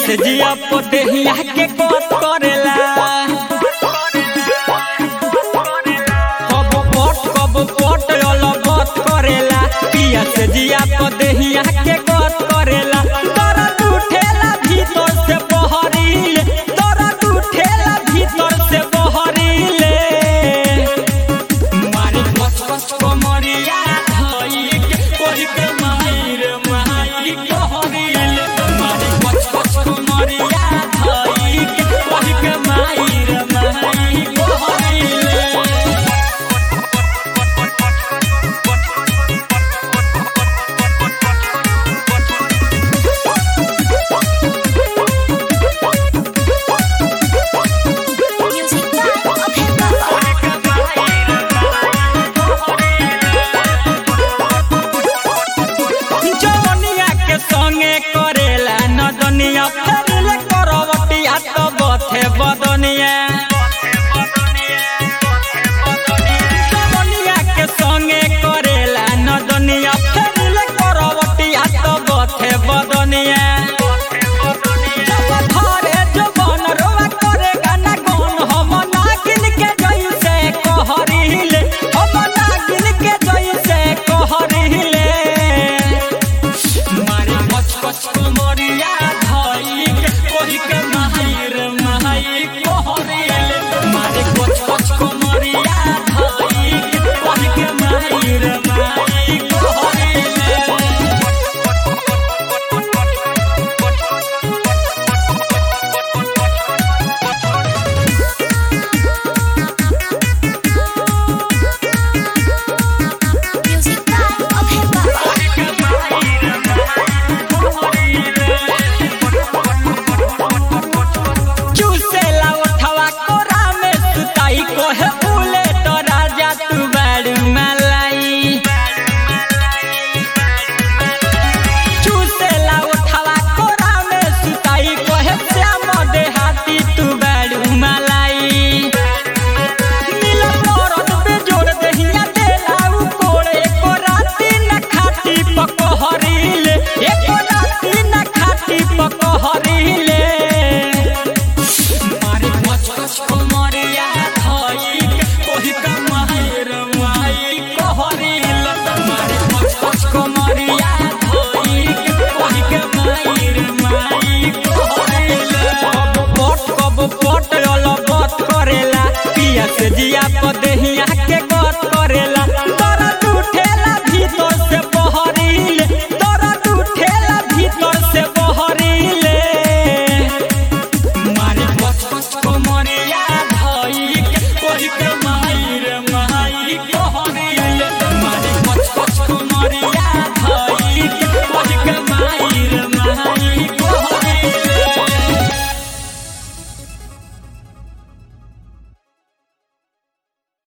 से जिया पोतेहिया के कोत करेला कब पोट कब पोट अलबत करेला पिया से जिया पोतेहिया के कोत करेला दर्द उठेला भीतर से बहरीले दर्द उठेला भीतर से बहरीले मारी कस कस कमरिया धई के कोई के माहिर माही कहरिल मारी कस कस कमरिया धई के कोई के माहिर माही कहरिल Music by Abhay Baba. जवनिया के संगे करेला नदनिया फेरले करवटिया तो बथे बदनिया जवनिया के संगे करेला नदनिया फेरले करवटिया तो बथे बदनिया जब धरे जवन रोवा करे गाना गौन हम नागिन के जैसे कहरिले हम नागिन के जैसे कहरिले मारी कच कच कमरिया धई के कोही के माहिर माही कहरिल मारी कच कच कमरिया धई के कोही के माहिर माही कहरिल Music by Abhay Baba. चूसेला उठवा कोरा में सुताई कोहे